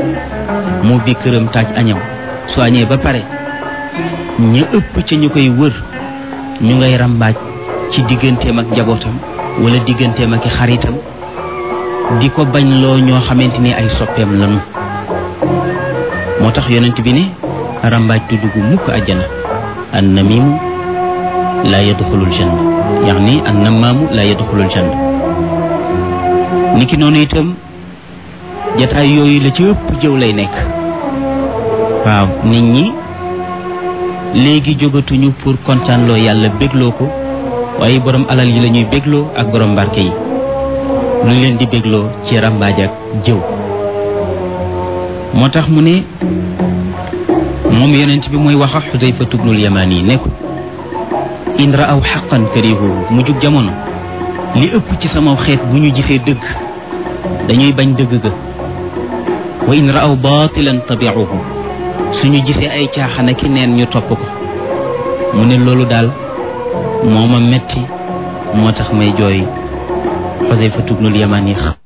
moo bi këram taaj añaw su añee ba pare ña ëpp ca ñu koy wër ñu ngay ràmbaaj ci digganteem ak njabootam wala digganteem ak xaritam di ko bañ loo ñoo xamante ni ay soppeem lanu moo tax yonent bi ne ràmbaaj du dugg mukk àjjana an namimu laa yadxulul janna yaani an namaamu laa yadxulul janna niki noonu itam jataay yooyu la ci ëpp jëw lay nekk waaw nit ñi léegi jógatuñu pour kontaanloo yàlla bégloo ko waaye borom alal yi la ñuy bégloo ak borom barke yi lu leen di bégloo ci ràmbaaj ak jëw moo tax mu ne moom yonent bi mooy wax ak Xudayfa tubnul yamaan yi ne ko in raaw xaqan karihuhu mu jug jamono li ëpp ci sama xeet bu ñu gisee dëgg dañuy bañ dëgg ga wa in raaw baatilan tabiuhu suñu gisee ay caaxana ki neen ñu topp ko mu ne loolu daal moo ma metti moo tax may jooy Xudayfa tubnul yamaan yi